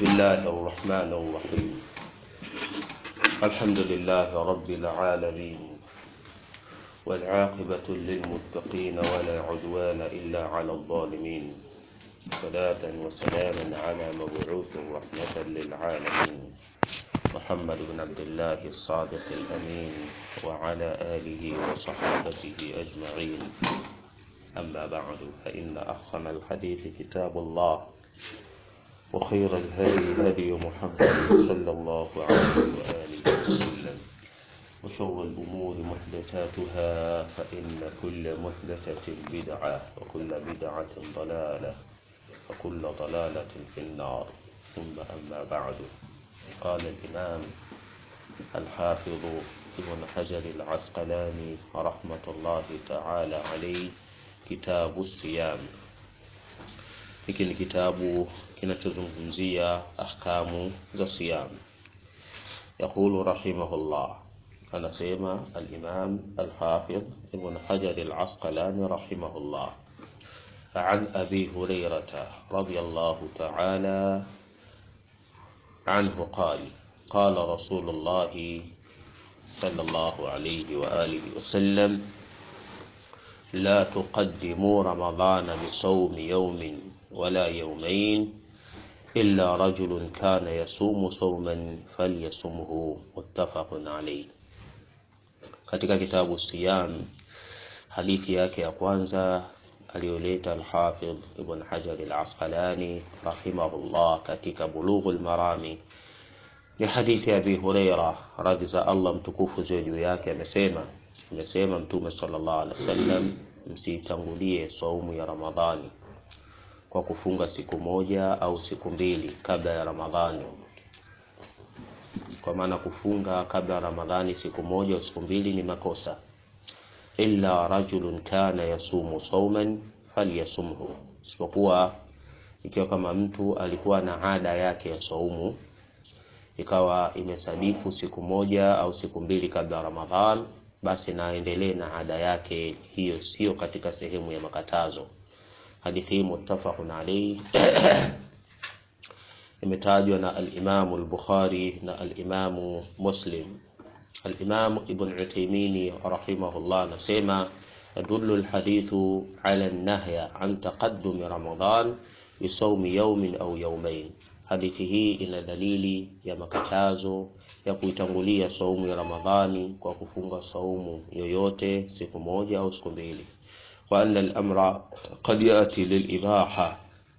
بسم الله الرحمن الرحيم الحمد لله رب العالمين والعاقبة للمتقين ولا عدوان إلا على الظالمين صلاة وسلاما على مبعوث رحمة للعالمين محمد بن عبد الله الصادق الأمين وعلى آله وصحابته أجمعين أما بعد فإن أحسن الحديث كتاب الله وخير الهدي هدي محمد صلى الله عليه وآله وسلم وشر الأمور محدثاتها فإن كل محدثة بدعة وكل بدعة ضلالة وكل ضلالة في النار ثم أما بعد قال الإمام الحافظ ابن حجر العسقلاني رحمة الله تعالى عليه kitabu siyam hiki ni kitabu kinachozungumzia ahkamu za siyam yaqulu rahimahullah anasema al-imam al-hafidh ibn hajar al-asqalani rahimahullah عن أبي هريرة رضي الله تعالى عنه قال قال رسول الله صلى الله عليه وآله وسلم لا تقدموا رمضان بصوم يوم ولا يومين إلا رجل كان يصوم صوما فليصمه متفق عليه katika kitabu siyam hadithi yake ya kwanza aliyoleta al-Hafidh Ibn Hajar al-Asqalani rahimahullah katika Bulughul Marami ni hadithi ya Abi Huraira radhi za Allah mtukufu juu yake amesema amesema Mtume sallallahu alaihi wasallam, msitangulie saumu ya Ramadhani kwa kufunga siku moja au siku mbili kabla ya Ramadhani. Kwa maana kufunga kabla ya Ramadhani siku moja au siku mbili ni makosa. Illa rajulun kana yasumu sauman falyasumhu, isipokuwa ikiwa kama mtu alikuwa na ada yake ya saumu ikawa imesadifu siku moja au siku mbili kabla ya Ramadhani basi naendelee na ada yake hiyo, sio katika sehemu ya makatazo. Hadithi hii muttafaqun alayhi imetajwa na al-Imam al-Bukhari na al-Imam Muslim. Al-Imam Ibn Uthaymeen rahimahullah anasema yadullu al-hadithu ala an-nahya an taqaddum Ramadan bisawmi yawmin au yawmayn. Hadithi hii ina dalili ya makatazo ya kuitangulia saumu ya Ramadhani kwa kufunga saumu yoyote siku moja au siku mbili, wa anna al-amra qad yati lil-ibaha,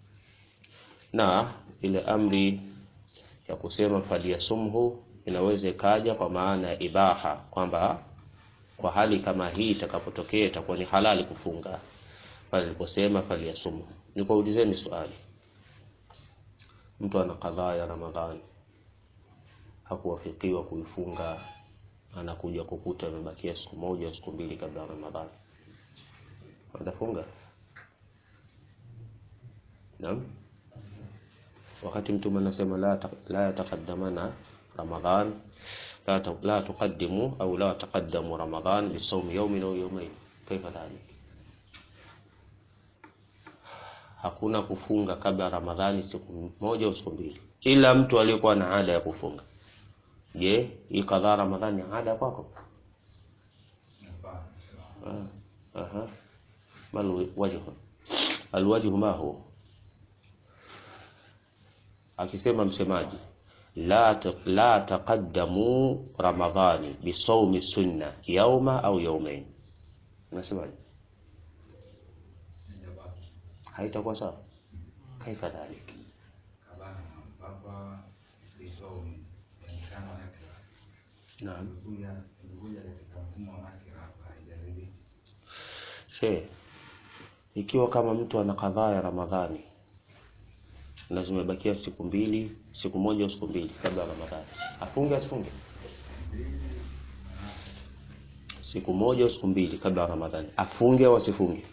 na ile amri ya kusema falyasumhu inaweza ikaja kwa maana ya ibaha, kwamba kwa hali kama hii itakapotokea itakuwa ni halali kufunga. Pale aliposema falyasumhu, nikuulizeni swali, mtu ana kadhaa ya Ramadhani hakuwafikiwa kuifunga, anakuja kukuta imebakia siku moja siku mbili kabla ya Ramadhani, atafunga? Naam, wakati Mtume anasema la la yataqaddamana Ramadhan la, la tuqaddimu au la taqaddamu Ramadhan bisawmi yawmin au yawmayn, kaifa dhalik? Hakuna kufunga kabla ya Ramadhani siku moja au siku mbili, ila mtu aliyekuwa na ada ya kufunga Je, hii kadhaa Ramadhani ada kwako? Ah, aha. Mal wajhu. Alwajhu ma huwa? Akisema msemaji la la taqaddamu Ramadhani bisawmi sunna yauma au yaumain. Unasemaje? Haitakuwa sawa. Kaifa dhalik? Naam. She, ikiwa kama mtu ana kadhaa ya Ramadhani na zimebakia siku mbili, siku moja au siku mbili kabla ya Ramadhani, afunge asifunge? Siku moja au siku mbili kabla ya Ramadhani, afunge au asifunge?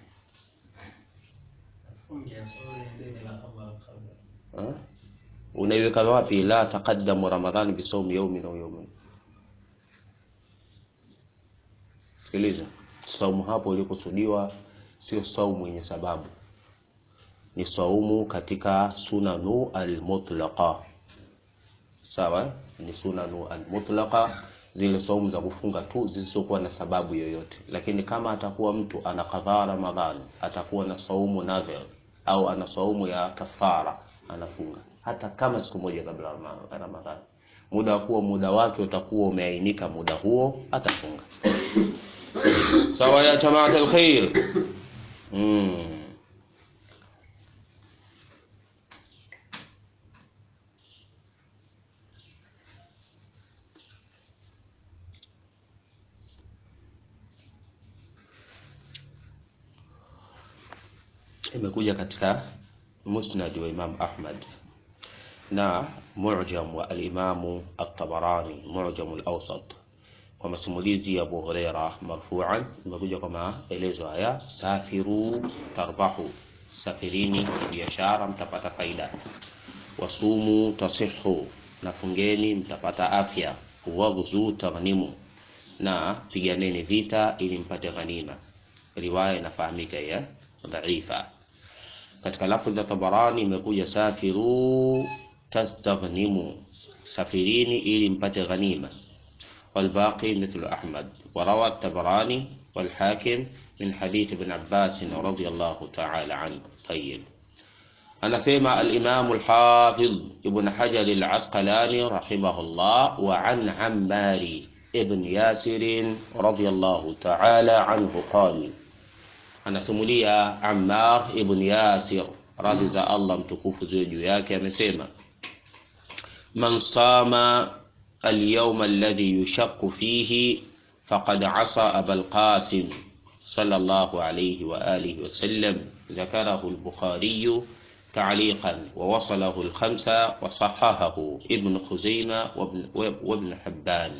Unaiweka wapi la taqaddamu Ramadhani bisawmi yawmin au yawmayn? Sikiliza, saumu hapo ilikusudiwa sio saumu yenye sababu. ni saumu katika sunanu almutlaqa sawa ni sunanu almutlaqa zile saumu za kufunga tu zisizokuwa na sababu yoyote lakini kama atakuwa mtu ana kadhaa ramadhani atakuwa na saumu nadhir au ana saumu ya kafara anafunga hata kama siku moja kabla ya ramadhani muda wa kuwa muda wake utakuwa umeainika muda huo atafunga sawa ya jamaat alkhair mm. imekuja katika musnad wa Imam Ahmad na mu'jam wa al-Imam at-Tabarani mu'jam al-Awsat kwa masimulizi ya Abu Huraira marfu'an imekuja kwa maelezo haya safiru tarbahu safirini biashara mtapata faida wasumu tasihu na fungeni mtapata afya waghzu taghnimu na piganeni vita ili mpate ghanima riwaya inafahamika ya dhaifa katika lafdhi ya Tabarani imekuja safiru tastaghnimu safirini ili mpate ghanima والباقي مثل أحمد وروى التبراني والحاكم من حديث ابن عباس رضي الله تعالى عنه طيب أنا سيما الإمام الحافظ ابن حجر العسقلاني رحمه الله وعن عمار ابن ياسر رضي الله تعالى عنه قال anasimulia Ammar ibn Yasir radhi za Allah mtukufu ziwe juu yake amesema man sama اليوم الذي يشق فيه فقد عصى أبا القاسم صلى الله عليه وآله وسلم ذكره البخاري تعليقا ووصله الخمسة وصححه ابن خزيمة وابن, وابن حبان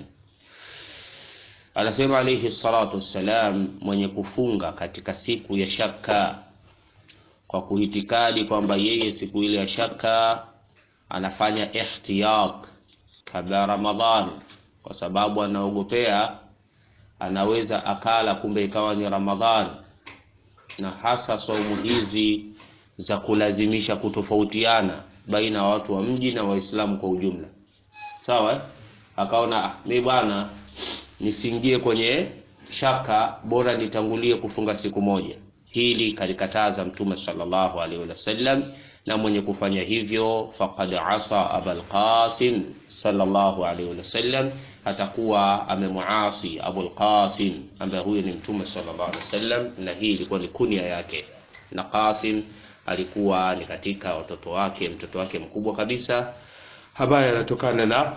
anasema alayhi salatu wassalam mwenye kufunga katika siku ya shaka kwa kuhitikadi kwamba yeye siku ile ya shaka anafanya ihtiyat kabla Ramadhani kwa sababu anaogopea anaweza akala kumbe ikawa ni Ramadhani na hasa saumu hizi za kulazimisha kutofautiana baina ya watu wa mji na Waislamu kwa ujumla sawa akaona mimi bwana nisingie kwenye shaka bora nitangulie kufunga siku moja hili kalikataza mtume sallallahu alaihi wasallam na mwenye kufanya hivyo faqad asa abul qasim sallallahu alaihi wasallam atakuwa amemuasi abul qasim ambaye huyo ni mtume sallallahu alaihi wasallam na hii ilikuwa ni kunia yake na qasim alikuwa ni katika watoto wake mtoto wake mkubwa kabisa ambaye anatokana na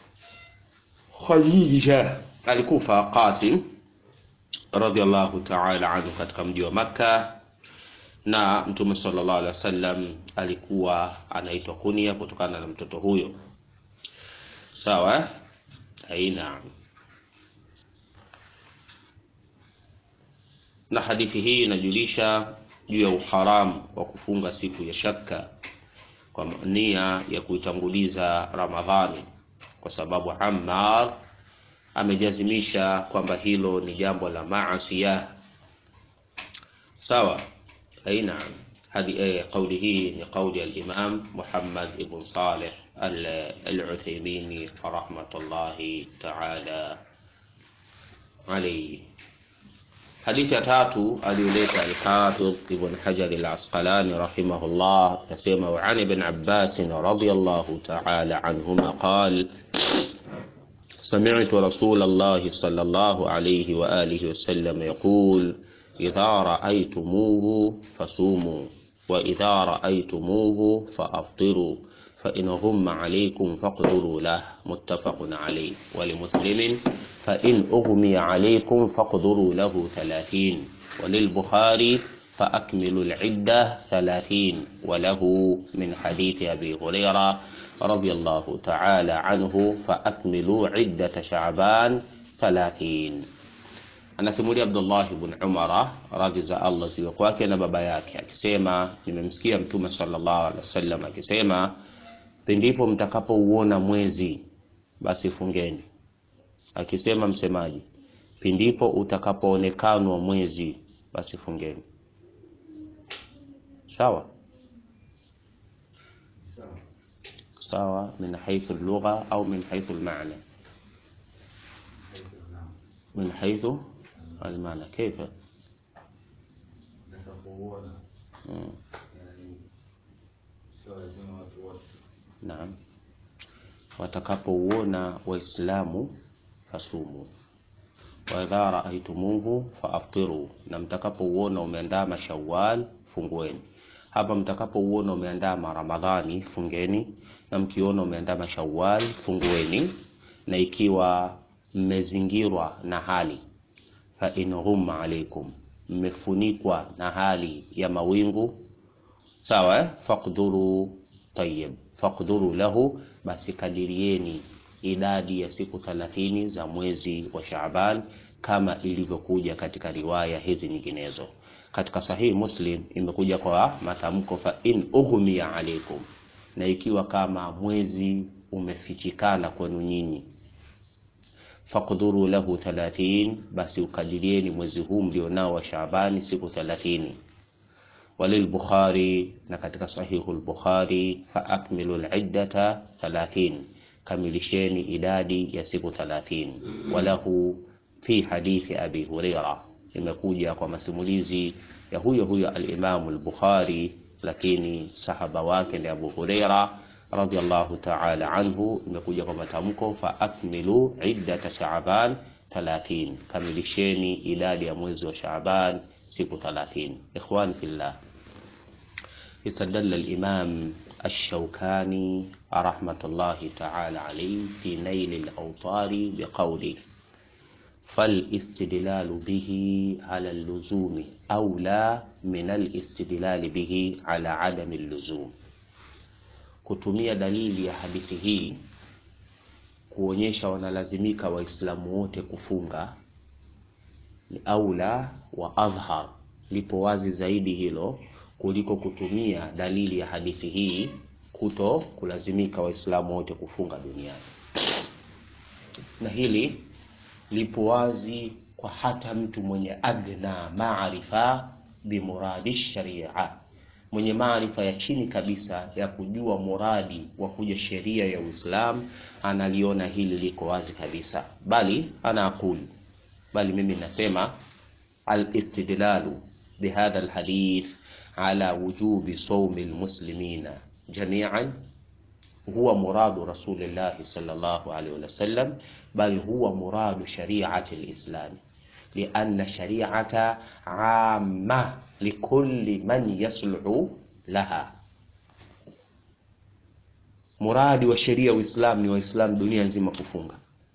Khadija alikufa Qasim radhiallahu ta'ala anhu katika mji wa Makka na Mtume sallallahu alaihi wasallam alikuwa anaitwa kunia kutokana na mtoto huyo. Sawa? Aina. Na hadithi hii inajulisha juu ya uharamu wa kufunga siku ya shaka kwa nia ya kuitanguliza Ramadhani kwa sababu Ammar amejazimisha kwamba hilo ni jambo la maasiya sawa aina hadi eh, kauli hii ni kauli al-Imam Muhammad ibn Salih al-Uthaymeen rahmatullahi ta'ala alayhi hadithi ya tatu aliyoleta al-Hafidh Ibn Hajar al-Asqalani rahimahullah yasema wa an ibn Abbas radiyallahu ta'ala anhuma qala سمعت رسول الله صلى الله عليه وآله وسلم يقول إذا رأيتموه فصوموا وإذا رأيتموه فأفطروا فإن غم عليكم فاقدروا له متفق عليه ولمسلم فإن أغمي عليكم فاقدروا له ثلاثين وللبخاري فأكملوا العدة ثلاثين وله من حديث أبي هريرة رضي الله تعالى عنه فأكملوا عدة شعبان ثلاثين anasimulia Abdullah ibn Umara radhi za Allah ziwe kwake na baba yake akisema nimemsikia mtume sallallahu alaihi wasallam akisema pindipo mtakapouona mwezi basi fungeni akisema msemaji pindipo utakapoonekanwa mwezi basi fungeni sawa sawa min haithu lugha au min haithu almaana min haithu almaana kaifa Nitakapoona mm. yani sio lazima watu wote Naam, watakapouona Waislamu fasumu wa idha raaitumuhu faaftiru, na mtakapouona umeandama Shawwal fungueni. Hapa mtakapouona umeandama Ramadhani fungeni, na mkiona umeandama Shawwal fungueni, na ikiwa mmezingirwa na hali fa in ghumma alaikum, mmefunikwa na hali ya mawingu sawa eh? faqduru tayyib faqduru lahu basi kadirieni idadi ya siku 30 za mwezi wa Shaaban kama ilivyokuja katika riwaya hizi nyinginezo katika sahihi Muslim imekuja kwa matamko fa in ughmiya alaikum na ikiwa kama mwezi umefichikana kwenu nyinyi faqduru lahu 30 basi ukadirieni mwezi huu mlionao wa Shaabani siku 30 وللبخاري نكتك صحيح البخاري فأكملوا العدة ثلاثين كملشين إدادي يسيق ثلاثين وله في حديث أبي هريرة imekuja kwa masimulizi ya huyo huyo al-Imam al-Bukhari lakini sahaba wake ni Abu Huraira radiyallahu ta'ala anhu imekuja kwa matamko fa akmilu iddata Shaaban 30 kamilisheni idadi ya mwezi wa Shaaban siku 30 ikhwani fillah استدل الإمام الشوكاني رحمة الله تعالى عليه في نيل الأوطار بقوله فالاستدلال به على اللزوم أولى من الاستدلال به على عدم اللزوم kutumia dalili ya hadithi hii kuonyesha wanalazimika waislamu wote kufunga ni aula wa adhhar lipo wazi zaidi hilo kuliko kutumia dalili ya hadithi hii kuto kulazimika waislamu wote kufunga duniani na hili lipo wazi kwa hata mtu mwenye adhna maarifa bimuradi sharia mwenye maarifa ya chini kabisa ya kujua muradi wa kuja sheria ya Uislamu analiona hili liko wazi kabisa bali ana akuli bali mimi nasema al-istidlalu bihadha al-hadith على وجوب صوم المسلمين جميعا هو مراد رسول الله صلى الله عليه وسلم بل هو مراد شريعة الإسلام لأن شريعة عامة لكل من يصلح لها muradi wa sheria Uislamu ni Waislamu dunia nzima kufunga.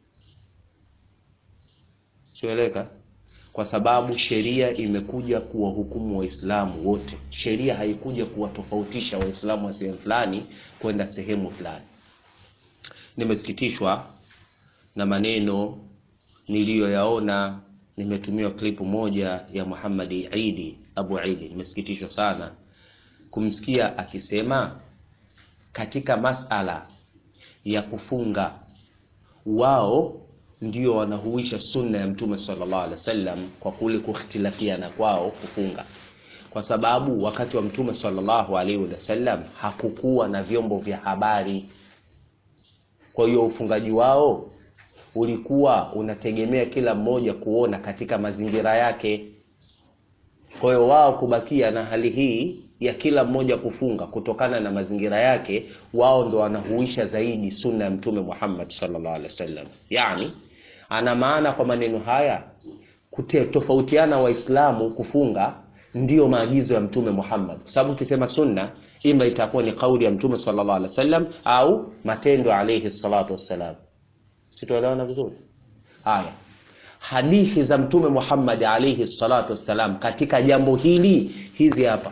Sieleka? Kwa sababu sheria imekuja kuwahukumu Waislamu wote. Sheria haikuja kuwatofautisha Waislamu wa sehemu fulani kwenda sehemu fulani. Nimesikitishwa na maneno niliyoyaona, nimetumiwa klipu moja ya Muhammad Idi Abu Idi. Nimesikitishwa sana kumsikia akisema katika masala ya kufunga wao ndio wanahuisha sunna ya mtume sallallahu alaihi wasallam kwa kule kukhtilafiana kwao kufunga kwa sababu wakati wa mtume sallallahu alaihi wasallam hakukuwa na vyombo vya habari kwa hiyo ufungaji wao ulikuwa unategemea kila mmoja kuona katika mazingira yake kwa hiyo wao kubakia na hali hii ya kila mmoja kufunga kutokana na mazingira yake wao ndo wanahuisha zaidi sunna ya mtume Muhammad sallallahu alaihi wasallam yani ana maana kwa maneno haya kute, tofautiana waislamu kufunga ndiyo maagizo ya mtume Muhammad kwa sababu ukisema sunna ima itakuwa ni kauli ya mtume sallallahu alaihi wasallam au matendo alayhi salatu wassalam sitoelewana vizuri haya hadithi za mtume Muhammad alayhi salatu wassalam katika jambo hili hizi hapa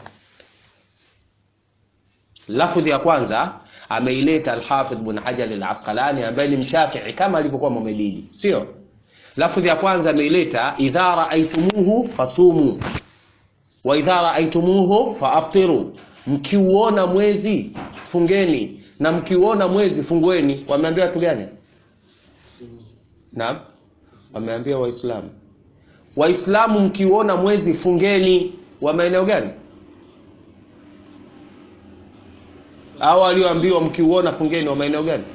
lafudhi ya kwanza ameileta al-Hafidh Ibn Hajar al-Asqalani ambaye ni mshafi'i kama alivyokuwa Muhammadi sio lafudhi ya kwanza ameileta idha ra'aytumuhu fasumu wa idha ra'aytumuhu faaftiru mkiuona mwezi fungeni na mkiuona mwezi fungueni wameambia watu gani naam wameambia waislamu waislamu mkiuona mwezi fungeni wa maeneo gani au walioambiwa mkiuona fungeni wa maeneo gani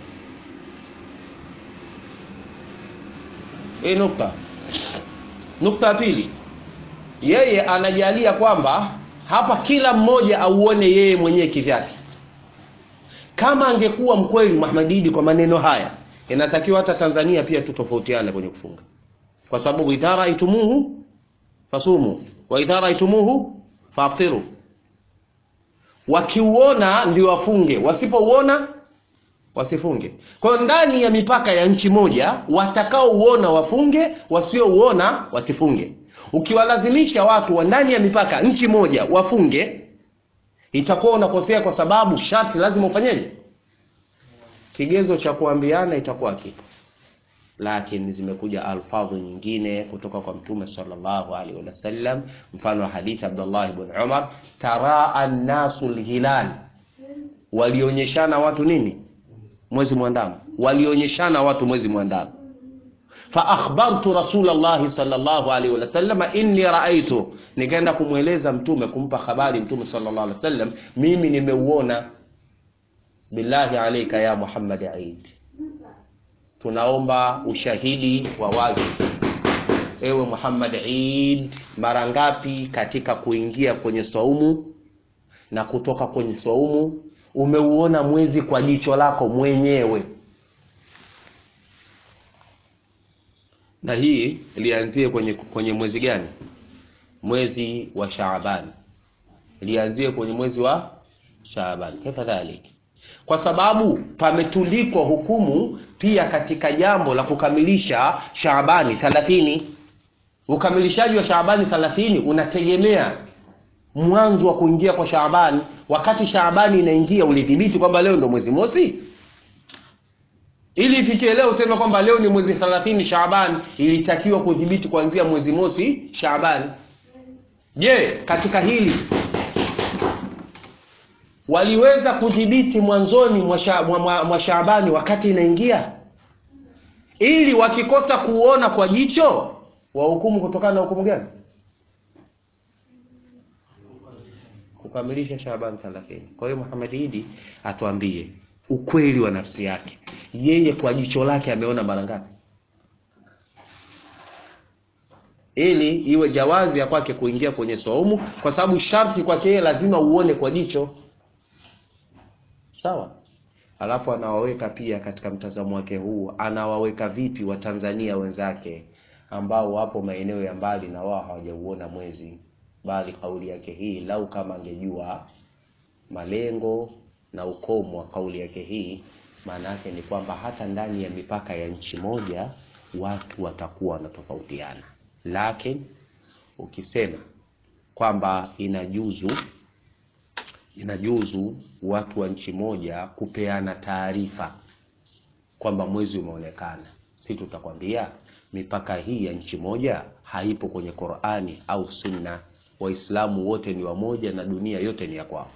hii nukta nukta ya pili yeye anajalia kwamba hapa kila mmoja auone yeye mwenyewe kivyake kama angekuwa mkweli Muhammad Idi kwa maneno haya inatakiwa hata Tanzania pia tutofautiane kwenye kufunga kwa sababu idha raitumuhu fasumu wa idha raitumuhu faftiru wakiuona ndio wafunge wasipouona wasifunge kwa hiyo ndani ya mipaka ya nchi moja watakaouona wafunge wasiouona wasifunge ukiwalazimisha watu wa ndani ya mipaka nchi moja wafunge itakuwa unakosea kwa sababu sharti lazima ufanyeje kigezo cha kuambiana itakuwa kipo lakini zimekuja alfadhu nyingine kutoka kwa mtume sallallahu alaihi wasallam mfano wa hadithi Abdullah ibn Umar taraa an-nasu al-hilal walionyeshana watu nini mwezi mwandamo walionyeshana watu mwezi mwandamo fa akhbartu rasulullah sallallahu alaihi wasallam inni raaitu nikaenda kumweleza mtume kumpa habari mtume sallallahu alaihi wasallam mimi nimeuona billahi alayka ya Muhammad Eid tunaomba ushahidi wa wazi ewe Muhammad Eid mara ngapi katika kuingia kwenye saumu na kutoka kwenye saumu umeuona mwezi kwa jicho lako mwenyewe na hii lianzie kwenye, kwenye mwezi gani mwezi wa Shaaban lianzie kwenye mwezi wa Shaaban kadhalik kwa sababu pametundikwa hukumu pia katika jambo la kukamilisha Shaabani 30 ukamilishaji wa Shaabani 30 unategemea mwanzo wa kuingia kwa Shaabani wakati Shaabani inaingia ulidhibiti kwamba leo ndo mwezi mosi ili ifikie leo useme kwamba leo ni mwezi 30 Shaaban ilitakiwa kudhibiti kuanzia mwezi mosi Shaaban je katika hili waliweza kudhibiti mwanzoni mwa, sha, mwa, mwa, mwa Shaabani wakati inaingia ili wakikosa kuona kwa jicho wahukumu kutokana na hukumu gani kukamilisha Shaaban 30 kwa hiyo Muhammad Idi atuambie ukweli wa nafsi yake yeye kwa jicho lake ameona mara ngapi ili iwe jawazi ya kwake kuingia kwenye saumu kwa sababu sharti kwake yeye lazima uone kwa jicho sawa alafu anawaweka pia katika mtazamo wake huu anawaweka vipi watanzania wenzake ambao wapo maeneo ya mbali na wao hawajauona mwezi bali kauli yake hii lau kama angejua malengo na ukomo wa kauli yake hii maana yake ni kwamba hata ndani ya mipaka ya nchi moja watu watakuwa wanatofautiana lakini ukisema kwamba inajuzu inajuzu watu wa nchi moja kupeana taarifa kwamba mwezi umeonekana si tutakwambia mipaka hii ya nchi moja haipo kwenye Qur'ani au Sunna waislamu wote ni wamoja na dunia yote ni ya kwao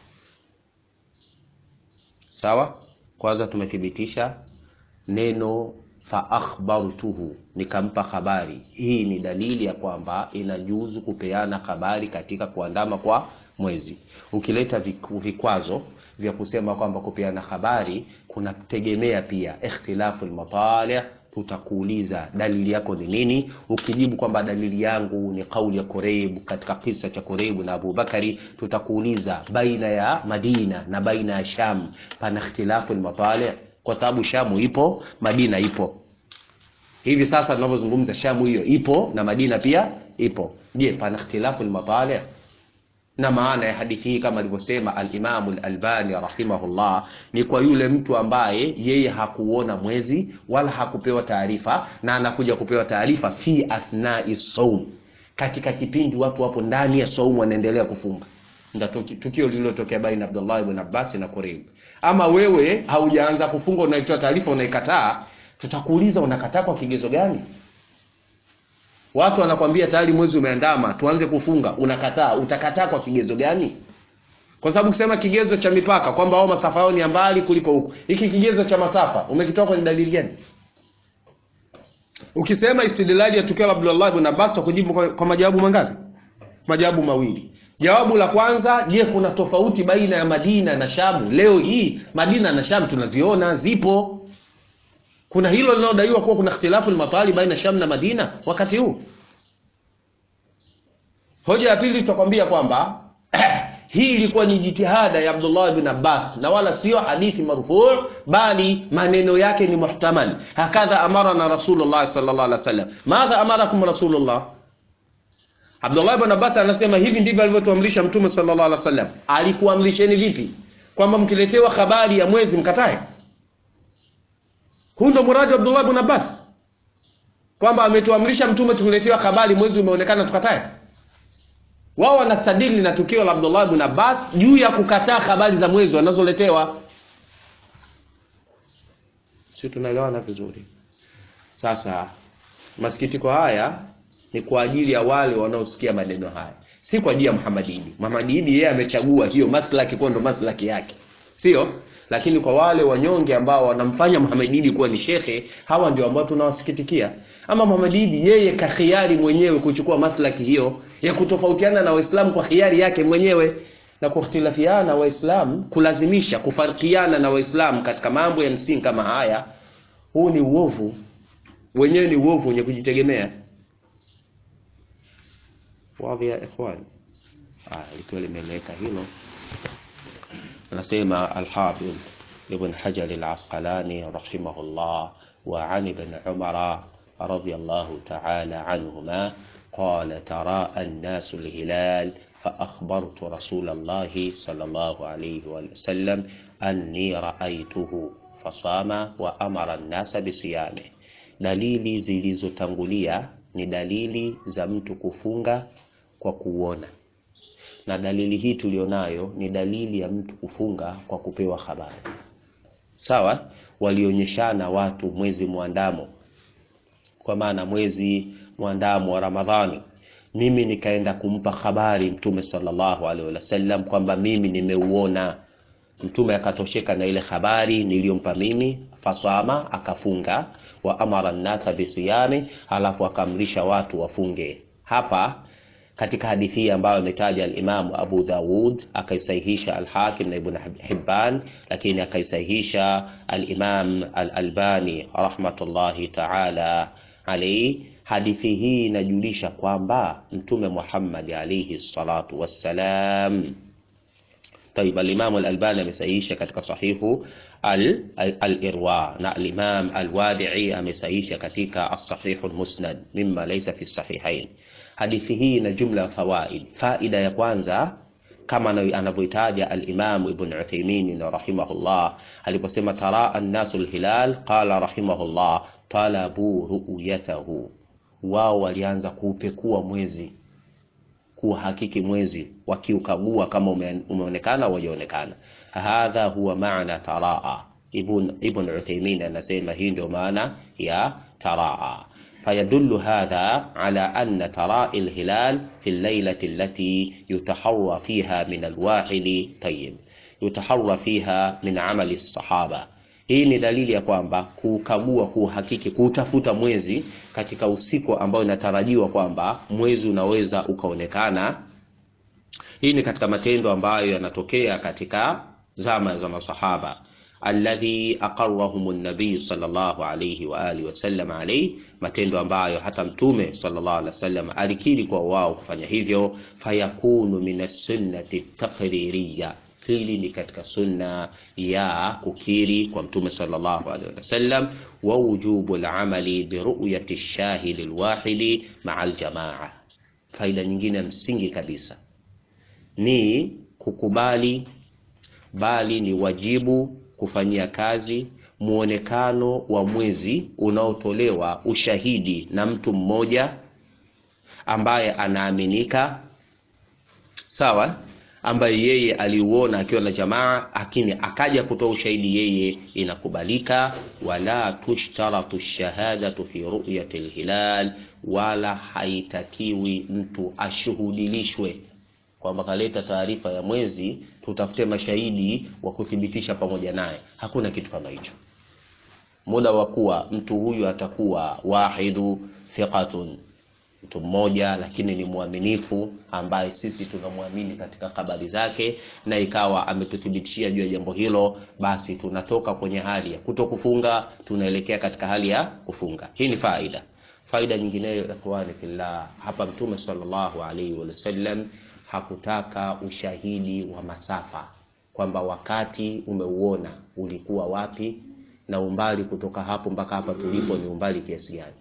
sawa kwanza tumethibitisha neno fa akhbartuhu nikampa habari hii ni dalili ya kwamba inajuzu kupeana habari katika kuandama kwa mwezi ukileta vikwazo vya kusema kwamba kupeana habari kunategemea pia ikhtilafu almatali tutakuuliza dalili yako ni nini ukijibu kwamba dalili yangu ni kauli ya Kureib katika kisa cha Kureib na Abu Bakari tutakuuliza baina ya Madina na baina ya Sham pana ikhtilafu almatali kwa sababu Shamu ipo Madina ipo hivi sasa tunavyozungumza Shamu hiyo ipo na Madina pia ipo je pana ikhtilafu almatali na maana ya hadithi hii kama alivyosema al-Imam al-Albani rahimahullah ni kwa yule mtu ambaye yeye hakuona mwezi wala hakupewa taarifa na anakuja kupewa taarifa fi athnai saum katika kipindi watu wapo ndani ya saumu wanaendelea kufunga ndio tukio lililotokea baina Abdullah ibn Abbas na Qurayb ama wewe haujaanza kufunga unaitoa taarifa unaikataa tutakuuliza unakataa kwa kigezo gani Watu wanakwambia tayari mwezi umeandama, tuanze kufunga, unakataa. Utakataa kwa kigezo gani? Kwa sababu kusema kigezo cha mipaka kwamba wao masafa yao ni ya mbali kuliko huku, hiki kigezo cha masafa umekitoa kwenye dalili gani? Ukisema istidlali ya tukio la Abdullah ibn Abbas kujibu kwa, kwa majawabu mangapi? Majawabu mawili. jawabu la kwanza je kuna tofauti baina ya madina na shamu leo hii madina na shamu tunaziona zipo kuna hilo linalodaiwa kuwa kuna ikhtilafu lmatali baina sham na madina wakati huu hoja ya pili tutakwambia kwamba hii ilikuwa ni jitihada ya abdullah bin abbas na wala sio hadithi marfuu bali maneno yake ni muhtamal hakadha amarana rasulullah sallallahu alaihi wasallam madha amarakum rasulullah abdullah bin abbas anasema hivi ndivyo alivyotuamrisha mtume sallallahu alaihi wasallam alikuamrisheni vipi kwamba mkiletewa habari ya mwezi mkatae huu ndo muradi wa abdullah bin abbas kwamba ametuamrisha mtume tuletewa habari mwezi umeonekana tukatae wao wanastadili na tukio la abdullah bin abbas juu ya kukataa habari za mwezi wanazoletewa si tunaelewana vizuri sasa masikitiko haya ni kwa ajili ya wale wanaosikia maneno haya si kwa ajili ya Muhammad Idi. Muhammad Idi yeye amechagua hiyo maslaki kuwa ndo maslaki yake, sio? Lakini kwa wale wanyonge ambao wanamfanya Muhammad Idi kuwa ni shekhe, hawa ndio ambao tunawasikitikia. Ama Muhammad Idi yeye kakhiari mwenyewe kuchukua maslaki hiyo ya kutofautiana na Waislamu kwa khiari yake mwenyewe na kukhtilafiana Waislamu, kulazimisha kufarikiana na Waislamu katika mambo ya msingi kama haya, huu ni uovu wenyewe, ni uovu wenye kujitegemea. Wadhi ya ikhwan, likiwa limeeleweka hilo, anasema Alhafidh Ibn Hajar Al-Asqalani rahimahullah wa an Ibn Umara radiyallahu ta'ala anhuma qala taraa an-nasu al-hilal فأخبرت رسول الله صلى الله عليه وسلم أني رأيته فصام وأمر الناس بصيامه dalili zilizotangulia ni dalili za mtu kufunga kwa kuona na dalili hii tulionayo ni dalili ya mtu kufunga kwa kupewa habari sawa walionyeshana watu mwezi mwandamo kwa maana mwezi mwandamo wa ramadhani mimi nikaenda kumpa habari mtume sallallahu alaihi wasallam kwamba mimi nimeuona mtume akatosheka na ile habari niliyompa mimi fasama akafunga wa amara nnasa bisiyami halafu akamrisha watu wafunge hapa katika hadithi hii ambayo ametaja alimamu abu daud akaisahihisha alhakim na ibn hibban lakini akaisahihisha alimam alalbani rahmatullahi taala alaihi hadithi hii inajulisha kwamba mtume muhammad alaihi salatu wassalam طيب الإمام الألباني amesahihisha katika sahihu al-Irwa na al-Imam al-Wadi'i amesahihisha katika as-Sahih al-Musnad mimma laysa fi sahihain. Hadithi hii ina jumla ya fawaid. Faida ya kwanza kama anavyoitaja al-Imam Ibn Uthaymeen rahimahullah aliposema taraa an-nasu al-hilal qala rahimahullah talabu ru'yatahu, wao walianza kuupekua mwezi kuhakiki mwezi wakiukagua kama ume, umeonekana au hajaonekana. Hadha huwa maana taraa. Ibn Ibn Uthaymeen anasema hii ndio maana ya taraa. فيدل هذا على أن تراء الهلال في الليلة التي يتحرى فيها من الواحد طيب يتحرى فيها من عمل الصحابة hii ni dalili ya kwamba kukagua, kuhakiki, kutafuta mwezi katika usiku ambao inatarajiwa kwamba mwezi unaweza ukaonekana. Hii ni katika matendo ambayo yanatokea katika zama za masahaba, alladhi aqarrahum an-nabiy sallallahu alayhi wa alihi wasallam alayhi, matendo ambayo hata mtume sallallahu alayhi wasallam alikiri kwa wao kufanya hivyo. Fayakunu min as-sunnati taqririyya Hili ni katika sunna ya kukiri kwa mtume sallallahu alaihi wasallam, wa wujubu al-amali bi ru'yati ash-shahid al-wahidi ma'a al-jamaa. Faida nyingine ya msingi kabisa ni kukubali, bali ni wajibu kufanyia kazi muonekano wa mwezi unaotolewa ushahidi na mtu mmoja ambaye anaaminika, sawa ambaye yeye aliuona akiwa na jamaa, lakini akaja kutoa ushahidi yeye, inakubalika. Wala tushtaratu shahadatu fi ru'yati alhilal, wala haitakiwi mtu ashuhudilishwe kwamba kaleta taarifa ya mwezi, tutafute mashahidi wa kuthibitisha pamoja naye. Hakuna kitu kama hicho, muda wa kuwa mtu huyu atakuwa wahidu thiqatun mtu mmoja lakini ni mwaminifu ambaye sisi tunamwamini katika habari zake na ikawa ametuthibitishia juu ya jambo hilo basi tunatoka kwenye hali ya kuto kufunga tunaelekea katika hali ya kufunga hii ni faida faida nyingineyo ikhwani fillah hapa mtume sallallahu alaihi wasallam hakutaka ushahidi wa masafa kwamba wakati umeuona ulikuwa wapi na umbali kutoka hapo mpaka hapa tulipo ni umbali kiasi gani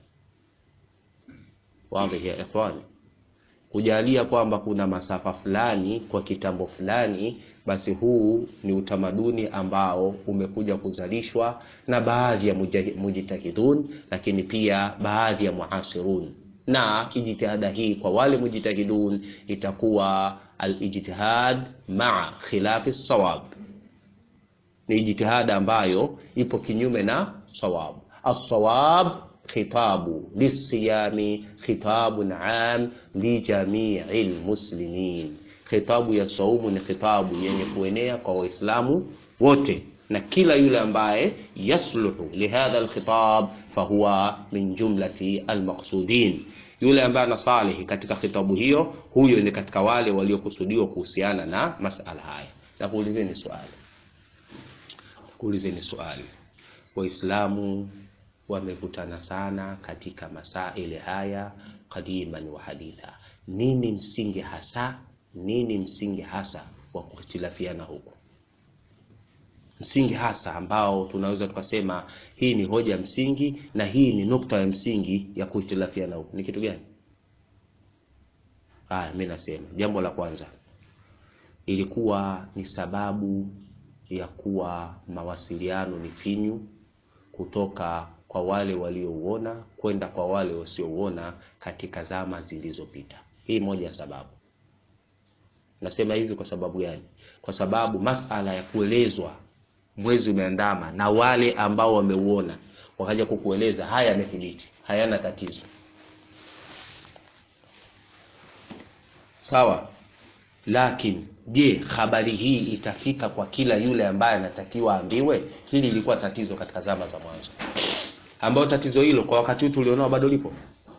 wadhi ya ikhwani kujalia kwamba kuna masafa fulani kwa kitambo fulani basi huu ni utamaduni ambao umekuja kuzalishwa na baadhi ya mujahi- mujtahidun lakini pia baadhi ya muasirun na ijtihada hii kwa wale mujtahidun itakuwa alijtihad maa khilafi sawab ni ijtihada ambayo ipo kinyume na sawab الصواب خطاب للصيام خطاب عام لجميع المسلمين khitabu ya saumu ni khitabu yenye kuenea kwa waislamu wote na kila yule ambaye yasluhu lihadha alkhitab fahuwa min jumlati almaqsudin yule ambaye anasalihi katika khitabu hiyo huyo ni katika wale waliokusudiwa kuhusiana na masala haya na kuulizeni swali kuulizeni swali waislamu wamevutana sana katika masaili haya qadiman wa haditha nini msingi hasa nini msingi hasa wa kuhitilafiana huku msingi hasa ambao tunaweza tukasema hii ni hoja msingi na hii ni nukta ya msingi ya kuhitilafiana huku ni kitu gani haya mi nasema jambo la kwanza ilikuwa ni sababu ya kuwa mawasiliano ni finyu kutoka kwa wale waliouona kwenda kwa wale wasiouona katika zama zilizopita hii moja ya sababu nasema hivi kwa sababu gani kwa sababu masala ya kuelezwa mwezi umeandama na wale ambao wameuona wakaja kukueleza haya yamethibiti hayana tatizo sawa lakini je habari hii itafika kwa kila yule ambaye anatakiwa ambiwe hili lilikuwa tatizo katika zama za mwanzo ambayo tatizo hilo kwa wakati huu tulionao bado lipo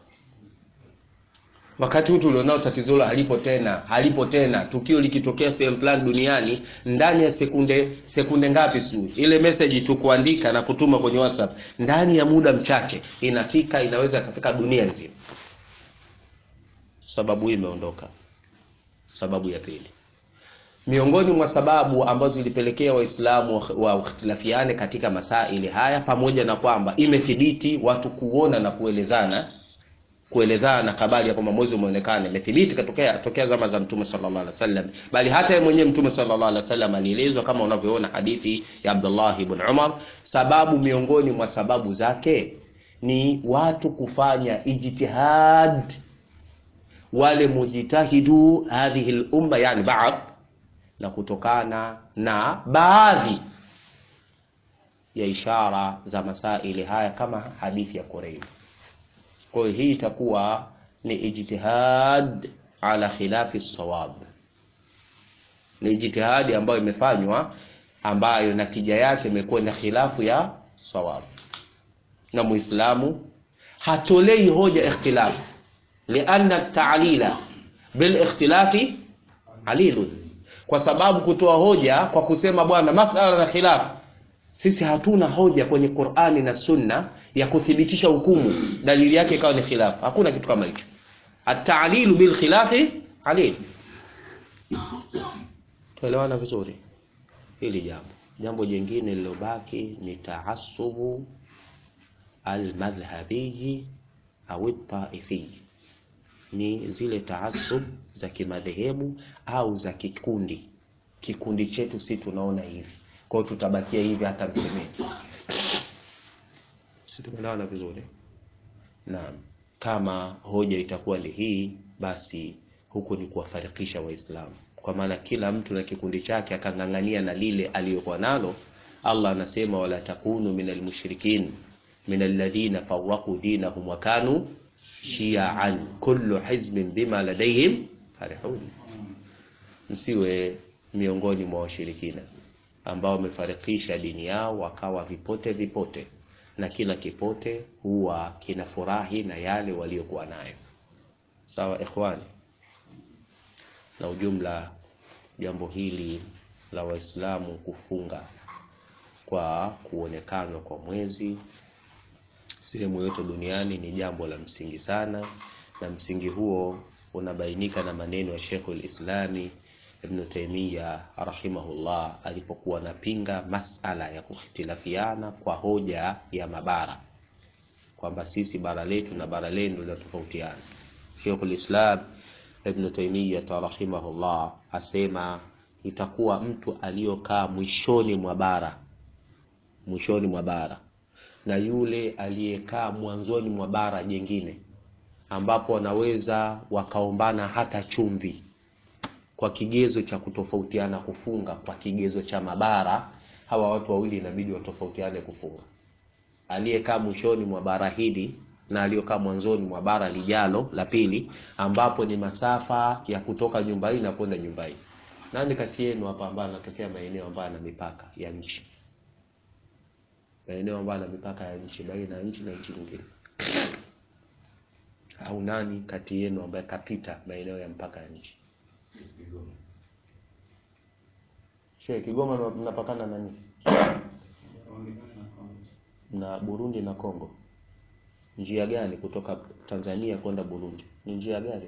wakati huu tulionao tatizo hilo halipo tena halipo tena tukio likitokea sehemu fulani duniani ndani ya sekunde sekunde ngapi su ile message tu kuandika na kutuma kwenye whatsapp ndani ya muda mchache inafika inaweza ikafika dunia nzima sababu hii imeondoka sababu ya pili miongoni mwa sababu ambazo zilipelekea waislamu waikhtilafiane katika masaili haya pamoja na kwamba imethibiti watu kuona na kuelezana kuelezana habari ya kwamba mwezi umeonekana imethibiti katokea tokea zama za mtume sallallahu alaihi wasallam bali hata yeye mwenyewe mtume sallallahu alaihi wasallam alielezwa kama unavyoona hadithi ya Abdullah ibn Umar sababu miongoni mwa sababu zake ni watu kufanya ijtihad wale mujtahidu hadhihi lumma yani baadhi na kutokana na baadhi ya ishara za masaili haya kama hadithi ya Qurayb. Kwa hiyo hii itakuwa ni ijtihad ala khilafi sawab, ni ijtihadi ambayo imefanywa ambayo natija yake imekuwa na khilafu ya sawab, na Muislamu hatolei hoja ikhtilafu, lianna ta'lila bil ikhtilafi alilun kwa sababu kutoa hoja kwa kusema bwana masala na khilafu sisi hatuna hoja kwenye Qur'ani na Sunna ya kuthibitisha hukumu dalili yake ikawa ni khilafu hakuna kitu kama hicho at-ta'lilu bil khilafi alil tuelewana vizuri hili jambo jambo jingine lilobaki ni taassubu al-madhhabi au at-taifi ni zile taasub za kimadhehebu au za kikundi kikundi chetu si tunaona hivi kwa hiyo tutabakia hivi hata msemeni si tumeelewana vizuri naam kama hoja itakuwa ni hii basi huku ni kuwafarikisha waislamu kwa maana kila mtu na kikundi chake akang'ang'ania na lile aliyokuwa nalo allah anasema wala takunu min almushrikin min alladhina farraqu dinahum wa kanu shiaan kullu hizbin bima ladaihim farihun msiwe miongoni mwa washirikina ambao wamefarikisha dini yao wakawa vipote vipote na kila kipote huwa kinafurahi na yale waliokuwa nayo Sawa ikhwani, na ujumla jambo hili la Waislamu kufunga kwa kuonekana kwa mwezi sehemu yote duniani ni jambo la msingi sana, na msingi huo unabainika na maneno ya Sheikhul Islami Ibn Taymiyyah rahimahullah alipokuwa anapinga masala ya kuhitilafiana kwa hoja ya mabara kwamba sisi bara letu na bara lenu linatofautiana. Sheikhul Islam Ibn Taymiyyah rahimahullah asema itakuwa mtu aliyokaa mwishoni mwa bara mwishoni mwa bara na yule aliyekaa mwanzoni mwa bara jengine ambapo wanaweza wakaombana hata chumvi kwa kigezo cha kutofautiana kufunga kwa kigezo cha mabara, hawa watu wawili inabidi watofautiane kufunga. Aliyekaa mwishoni mwa bara hili na aliyokaa mwanzoni mwa bara lijalo la pili, ambapo ni masafa ya kutoka nyumba hii na kwenda nyumba hii. Nani kati yenu hapa ambaye anatokea maeneo ambayo yana mipaka ya nchi, maeneo ambayo yana mipaka ya nchi baina ya nchi na nchi nyingine? Au nani kati yenu ambaye kapita maeneo ya mpaka ya nchi? Kigoma. Shehe, Kigoma mna- mnapakana na nini? Na Burundi na Kongo. Njia gani kutoka Tanzania kwenda Burundi? Ni njia gani?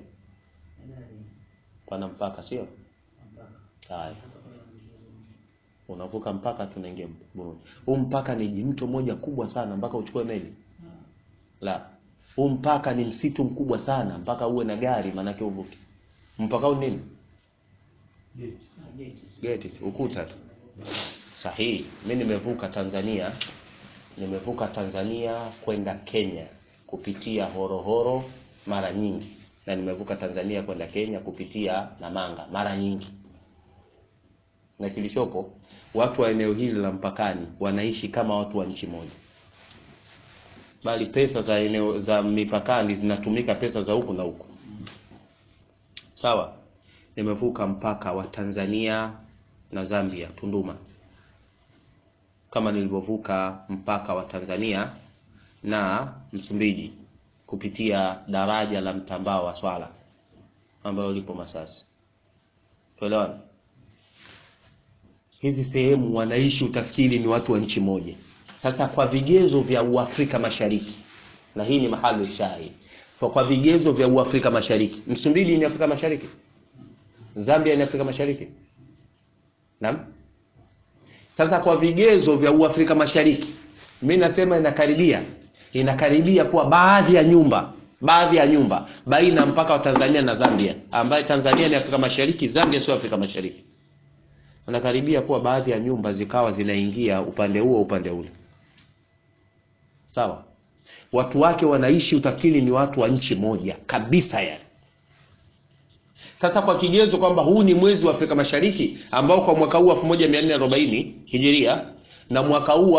Pana mpaka sio? Haya. Unavuka mpaka tunaingia Burundi. Huu mpaka ni mto moja kubwa sana mpaka uchukue meli. La. Huu mpaka ni msitu mkubwa sana mpaka uwe na gari maanake uvuke. Mpaka huu nini? Geti, tu, ukuta tu. Sahihi. Mimi nimevuka Tanzania, nimevuka Tanzania kwenda Kenya kupitia Horohoro mara nyingi, na nimevuka Tanzania kwenda Kenya kupitia Namanga mara nyingi. Na kilichopo, watu wa eneo hili la mpakani wanaishi kama watu wa nchi moja, bali pesa za eneo za mipakani zinatumika pesa za huku na huku. Sawa, nimevuka mpaka wa Tanzania na Zambia Tunduma, kama nilivyovuka mpaka wa Tanzania na Msumbiji kupitia daraja la mtambao wa Swala ambalo lipo Masasi. Tuelewana? Hizi sehemu wanaishi, utafikiri ni watu wa nchi moja. Sasa kwa vigezo vya Uafrika Mashariki, na hii ni mahali shahidi, kwa kwa vigezo vya Uafrika Mashariki, Msumbiji ni Afrika Mashariki, Zambia ni Afrika Mashariki. Naam. Sasa kwa vigezo vya Uafrika Mashariki, mimi nasema inakaribia inakaribia kuwa baadhi ya nyumba baadhi ya nyumba baina mpaka wa Tanzania na Zambia, ambaye Tanzania ni Afrika Mashariki, Zambia sio Afrika Mashariki. Inakaribia kuwa baadhi ya nyumba zikawa zinaingia upande huo upande ule. Sawa, watu wake wanaishi, utafikiri ni watu wa nchi moja kabisa yani. Sasa kwa kigezo kwamba huu ni mwezi wa Afrika Mashariki ambao kwa mwaka huu 1440 Hijiria na mwaka huu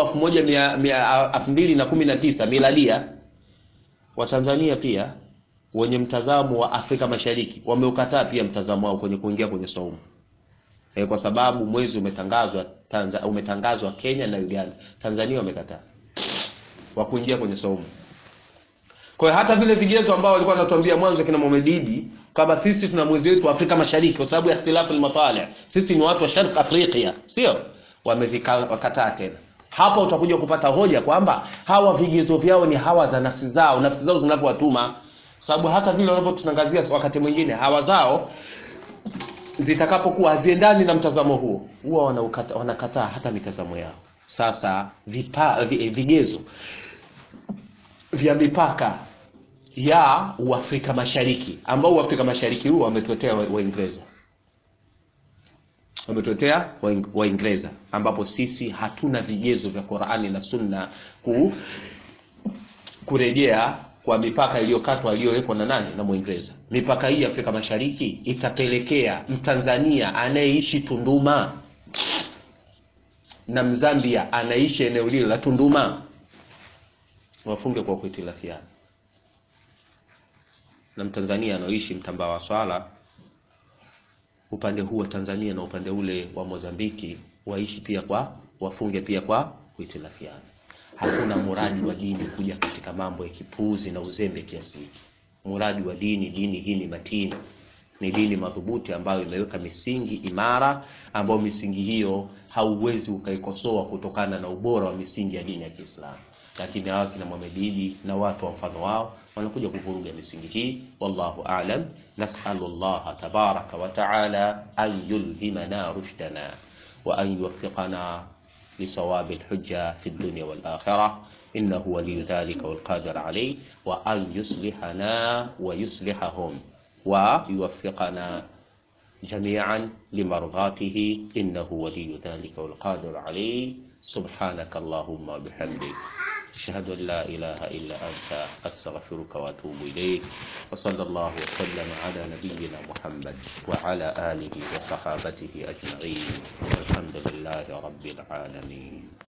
2019 miladia, Watanzania pia wenye mtazamo wa Afrika Mashariki wameukataa pia mtazamo wao kwenye kuingia kwenye saumu e, kwa sababu mwezi umetangazwa Tanza, umetangazwa Kenya na Uganda. Tanzania wamekataa wa kuingia kwenye saumu. Kwa hiyo hata vile vigezo ambao walikuwa wanatuambia mwanzo kina Mohamed Idi kama sisi tuna mwezi wetu wa Afrika Mashariki kwa sababu ya ikhtilafu al-matali, sisi ni watu wa Sharq Afrika, sio? Wamevikataa tena. Hapa utakuja kupata hoja kwamba hawa vigezo vyao ni hawa za nafsi zao, nafsi zao zinavyowatuma, sababu hata vile wanavyotutangazia wakati mwingine hawa zao zitakapokuwa haziendani na mtazamo huo, huwa wanaukata- wanakataa hata mitazamo yao. Sasa vipa, vi- vigezo vya mipaka ya Uafrika Mashariki ambao Uafrika Mashariki huo wametuletea wa- Waingereza wametuletea Waing- Waingereza ambapo sisi hatuna vigezo vya Qur'ani na Sunna ku, kurejea kwa mipaka iliyokatwa iliyowekwa na nani na Mwingereza. Mipaka hii ya Afrika Mashariki itapelekea Mtanzania anayeishi Tunduma na Mzambia anaishi eneo lile la Tunduma wafunge kwa kuhitilafiana na Mtanzania anaoishi mtambaa wa swala upande huu wa Tanzania na upande ule wa Mozambiki waishi pia kwa wafunge pia kwa kuhitilafiana. Hakuna muradi wa dini kuja katika mambo ya kipuuzi na uzembe kiasi hiki. muradi wa dini dini hii ni matini ni dini madhubuti ambayo imeweka misingi imara ambayo misingi hiyo hauwezi ukaikosoa kutokana na ubora wa misingi ya dini ya Kiislamu lakini hawa kina Mohamed Idi na watu wa mfano wao wanakuja kuvuruga misingi hii wallahu a'lam nas'alu Allah tabaraka wa ta'ala an yulhimana rushdana wa an yuwaffiqana لصواب الحجة في الدنيا والآخرة إنه ولي ذلك والقادر عليه وأن يصلحنا ويصلحهم ويوفقنا جميعا لمرضاته إنه ولي ذلك والقادر عليه سبحانك اللهم وبحمدك أشهد أن لا إله إلا أنت أستغفرك وأتوب إليك وصلى الله وسلم على نبينا محمد وعلى آله وصحابته أجمعين والحمد لله رب العالمين